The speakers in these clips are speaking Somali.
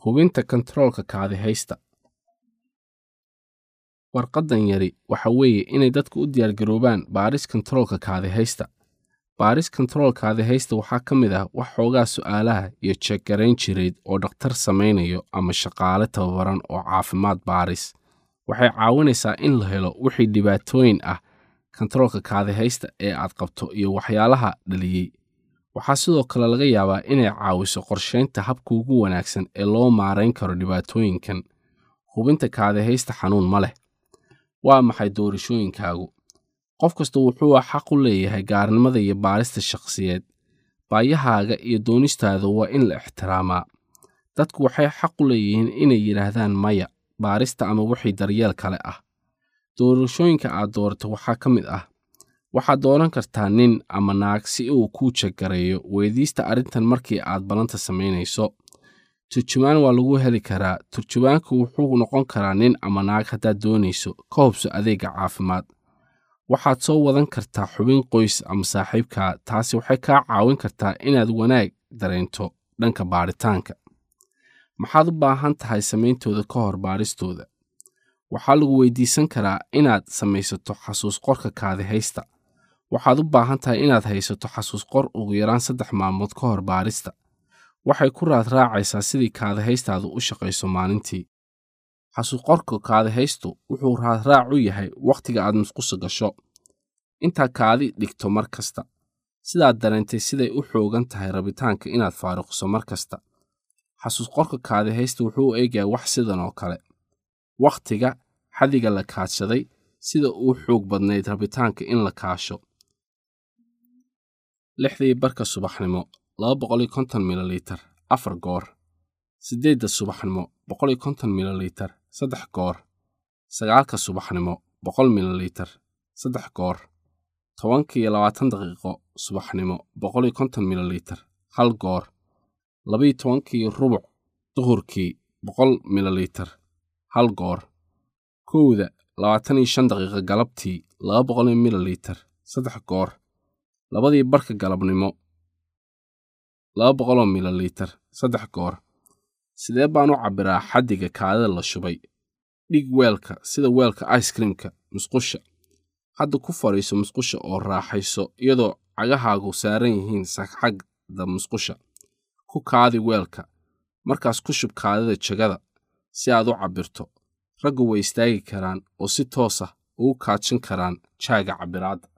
hubinta kontaroolka kaadihaysta warqaddan yari waxa weeye inay dadku u diyaargaroobaan baaris kontaroolka kaadihaysta baaris kontarool kaadihaysta waxaa ka mid ah wax xoogaa su'aalaha iyo jeeggarayn jireed oo dhakhtar samaynayo ama shaqaale tababaran oo caafimaad baaris waxay caawinaysaa in la helo wixii dhibaatooyin ah kontaroolka kaadihaysta ee aad qabto iyo waxyaalaha dhaliyey waxaa sidoo kale laga yaabaa inay caawiso qorshaynta habka ugu wanaagsan ee loo maarayn karo dhibaatooyinkan hubinta kaadihaysta xanuun ma leh waa maxay doorashooyinkaagu qof kasta wuxuu xaq u leeyahay gaarnimada iyo baarista shakhsiyeed baayahaaga iyo doonistaada waa in la ixtiraamaa dadku waxay xaq u leeyihiin inay yidhaahdaan maya baarista ama wixii daryeel kale ah doorashooyinka aad doorato waxaa ka mid ah waxaad dooran kartaa nin ama naag si uu kuu jagareeyo weydiista arrintan markii aad ballanta samaynayso turjumaan waa lagu heli karaa turjumaanku wuxuu noqon karaa nin ama naag haddaad doonayso ka hubso adeegga caafimaad waxaad soo wadan kartaa xubin qoys ama saaxiibkaa taasi waxay kaa caawin kartaa inaad wanaag dareento dhanka baadhitaanka maxaad u baahan tahay samayntooda ka hor baadhistooda waxaa lagu weydiisan karaa inaad samaysato xasuus qorka kaadihaysta waxaad u baahan tahay inaad haysato xasuus qor ugu yaraan saddex maalmood ka hor baadhista waxay ku raad raacaysaa sidii kaadihaystaadu u shaqayso maalintii xasuusqorka kaadihaystu wuxuu raadraac u yahay wakhtiga aad musqusa gasho intaa kaadi dhigto mar kasta sidaad dareentay siday u xoogan tahay rabitaanka inaad faaruqiso mar kasta xasuusqorka kaadihaysta wuxuu eegayaa wax sidan oo kale wakhtiga xadiga la kaadshaday sida uu xoog badnayd rabitaanka in la kaasho lixdii barka subaxnimo mililitar afar goor siddeedda subaxnimo mililitar saddex goor sagaalka subaxnimo boqol mililitar saddex goor tobankiiyo labaatan daqiiqo subaxnimo mililitar hal goor labiyo tobankii rubuc duhurkii boqol mililitar hal goor kowda labaatan iyo shan daqiiqa galabtii laba boqol mililitar saddex goor labadii barka galabnimo laba boqoloo mililitar saddex goor sidee baan u cabbiraa xaddiga kaadida la shubay dhig weelka sida weelka icekreamka musqusha hadda ku fadhiiso musqusha oo raaxayso iyadoo cagahaagu saaran yihiin sagxagda musqusha ku kaadi weelka markaas ku shub kaadida jagada si aad u cabbirto raggu way istaagi karaan oo si toos ah ugu kaajin karaan jaaga cabbiraadda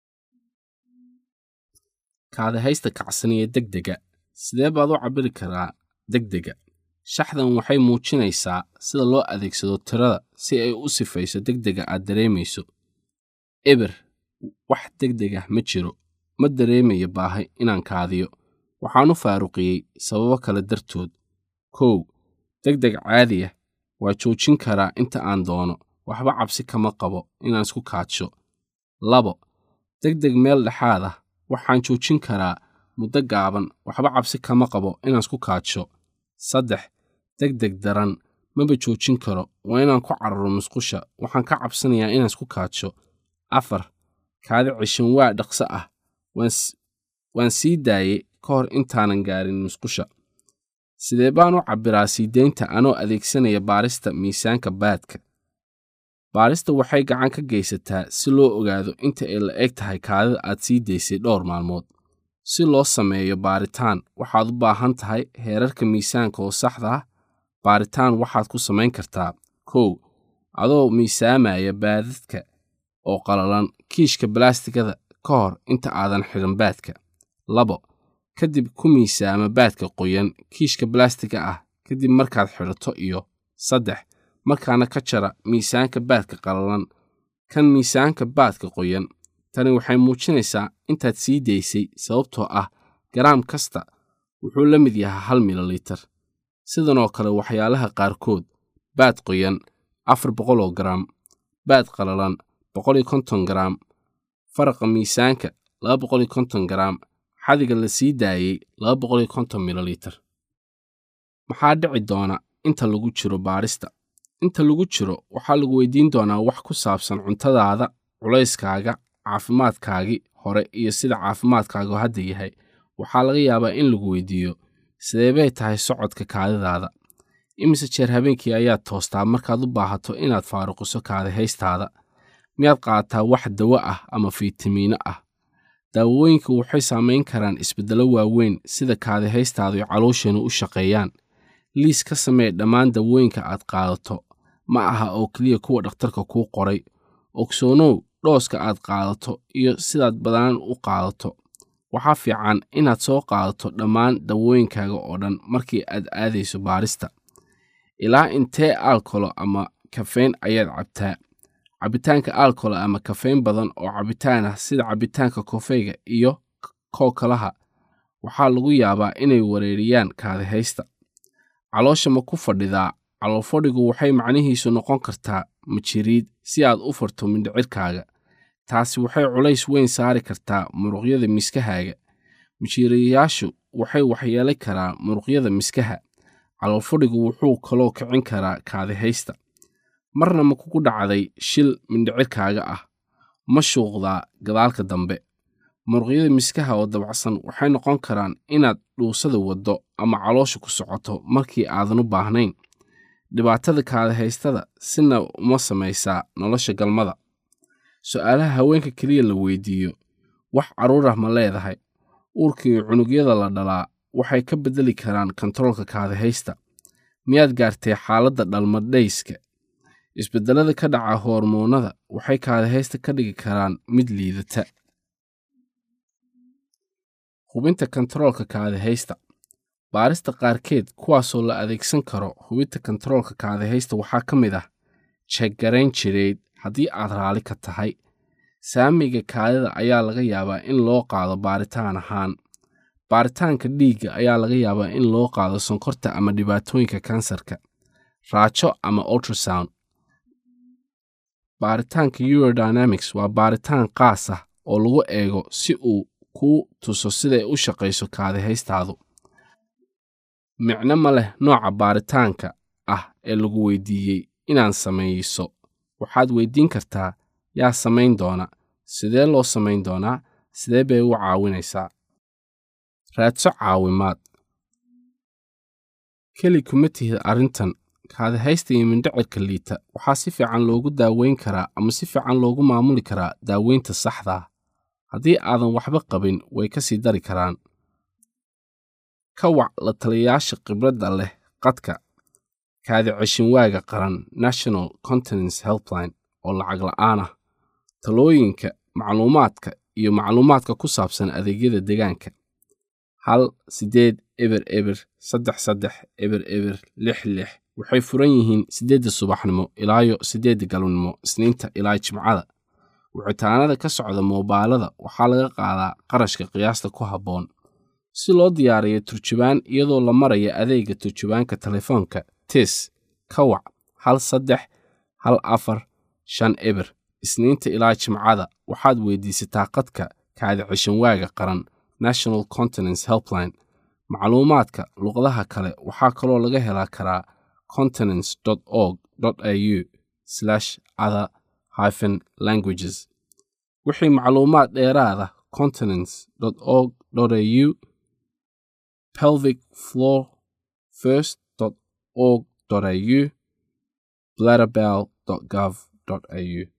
kaadihaysta kacsaniya degdega sidee baad u cabbiri karaa degdega shaxdan waxay muujinaysaa sida loo adeegsado tirada si ay u sifayso degdega aad dareemayso eber wax degdegah ma jiro ma dareemayo baahi inaan kaadiyo waxaan u faaruqiyey sababo kale dartood kow degdeg caadiya waa joojin karaa inta aan doono waxba cabsi kama qabo inaan isku kaadsho labo degdeg meel dhexaad ah waxaan joojin karaa muddo gaaban waxba cabsi kama qabo inaan isku kaadsho saddex degdeg daran maba joojin karo waa inaan ku cararo musqusha waxaan ka cabsanayaa inaan isku kaadsho afar kaadi cishan waa dhaqso ah waan sii daayey ka hor intaanan gaarin musqusha sidee baan u cabbiraa siideynta anoo adeegsanaya baarista miisaanka baadka baarista waxay gacan ka geysataa si loo ogaado inta ay la eg tahay kaadida aad sii daysay dhowr maalmood si loo sameeyo baaritaan waxaad u baahan tahay heerarka miisaanka oo saxda ah baaritaan waxaad ku samayn kartaa kow adoo miisaamaya baadadka oo qalalan kiishka balaastigada ka hor inta aadan xidhan baadka labo kadib ku miisaama baadka qoyan kiishka balaastiga ah kadib markaad xidhato iyo saddex markaana ka jara miisaanka baadka qalalan kan miisaanka baadka qoyan tani waxay muujinaysaa intaad sii daysay sababtoo ah garaam kasta wuxuu la mid yahay hal mililitar sidanoo kale waxyaalaha qaarkood baad qoyan afar boqoloo garaam baad qalalan boqol iyo konton garaam faraqa miisaanka laba boqol iyo konton garaam xadiga la sii daayey laba boqol iyo konton mililitar maxaa dhici doona inta lagu jiro baadhista inta lagu jiro waxaa lagu weydiin doonaa wax ku saabsan cuntadaada culayskaaga caafimaadkaagii hore iyo sida caafimaadkaagu hadda yahay waxaa laga yaabaa in lagu weydiiyo sideebay tahay socodka kaadidaada imise jeer habeenkii ayaad toostaa markaad u baahato inaad faaruqiso kaadihaystaada miyaad qaadataa wax dawo ah ama fiitamiino ah daawooyinku waxay saamayn karaan isbeddello waaweyn sida kaadihaystaadu ay caloosheenu u shaqeeyaan liis ka samee dhammaan dawooyinka aad qaadato ma aha oo keliya kuwa dhakhtarka kuu qoray ogsoonow dhooska aad qaadato iyo sidaad badanaan u qaadato waxaa fiican inaad soo qaadato dhammaan dawooyinkaaga oo dhan markii aad aadayso baarista ilaa intee alkolo ama kafeyn ayaad cabtaa cabitaanka alkolo ama kafeyn badan oo cabitaan ah sida cabitaanka kofeyga iyo kookalaha waxaa lagu yaabaa inay wareeriyaan kaadihaysta caloosha ma ku fadhidaa caloolfadhigu waxay macnihiisu noqon kartaa majiriid si aad u furto mindhicirkaaga taasi waxay culays weyn saari kartaa muruqyada miskahaaga majiriyayaashu waxay waxyeelay karaa muruqyada miskaha caloolfadhigu wuxuu kaloo kicin karaa kaadihaysta marna ma kugu dhacday shil mindhicirkaaga ah ma shuuqdaa gadaalka dambe muruqyada miskaha oo dabacsan waxay noqon karaan inaad dhuusada waddo ama caloosha ku socoto markii aadan u baahnayn dhibaatada kaadihaystada sina uma samaysaa nolosha galmada su'aalaha haweenka keliya la weydiiyo wax carruur ah ma leedahay uurkii cunugyada la dhalaa waxay ka beddeli karaan kontaroolka kaadihaysta miyaad gaartay xaaladda dhalmadhayska isbeddellada ka dhaca hormoonnada waxay kaadihaysta ka dhigi karaan mid liidata hubinta kontaroolka kaadihaysta baarista qaarkeed kuwaasoo la adeegsan karo hubinta kontaroolka kaadihaysta waxaa ka mid ah jeeggarayn jireed haddii aad raalli ka tahay saamiga kaadida ayaa laga yaabaa in loo qaado baaritaan ahaan baaritaanka dhiigga ayaa laga yaabaa in loo qaado sonkorta ama dhibaatooyinka kansarka raajo ama ultrasound baaritaanka eurodynamics waa baaritaan qaas ah oo lagu eego si uu kuu tuso siday u shaqayso kaadihaystaadu micno ma leh nooca baaritaanka ah ee lagu weydiiyey inaan samayso waxaad weydiin kartaa yaa samayn doona sidee loo samayn doonaa sidee bay u caawinaysaa raadso caawimaad keli kuma tihid arrintan kaadihaysta iyo mindhicirka liita waxaa si fiican loogu daaweyn karaa ama si fiican loogu maamuli karaa daaweynta saxda ah haddii aadan waxba qabin way ka sii dari karaan ka wac la taliyayaasha khibradda leh qadka kaadi ceshinwaaga qaran national continence helpline oo lacag la'aan ah talooyinka macluumaadka iyo macluumaadka ku saabsan adeegyada deegaanka hal siddeed eber eber saddex saddex eber eber lix lix waxay furan yihiin siddeedda subaxnimo ilaayo siddeedda galabnimo isniinta ilaa jimcada wicitaanada ka socda moobaalada waxaa laga qaadaa qarashka qiyaasta ku habboon si loo diyaariyo turjubaan iyadoo la maraya adeegga turjubaanka telefoonka tis ka wac hal saddex hal afar shan eber isniinta ilaa jimcada waxaad weydiisataa qadka kaadi cishanwaaga qaran national continence helpline macluumaadka luqadaha kale waxaa kaloo laga helaa karaa continence org au other hyphen languages wixii macluumaad dheeraada continence org au pelvic floor first org au bladderbell gov au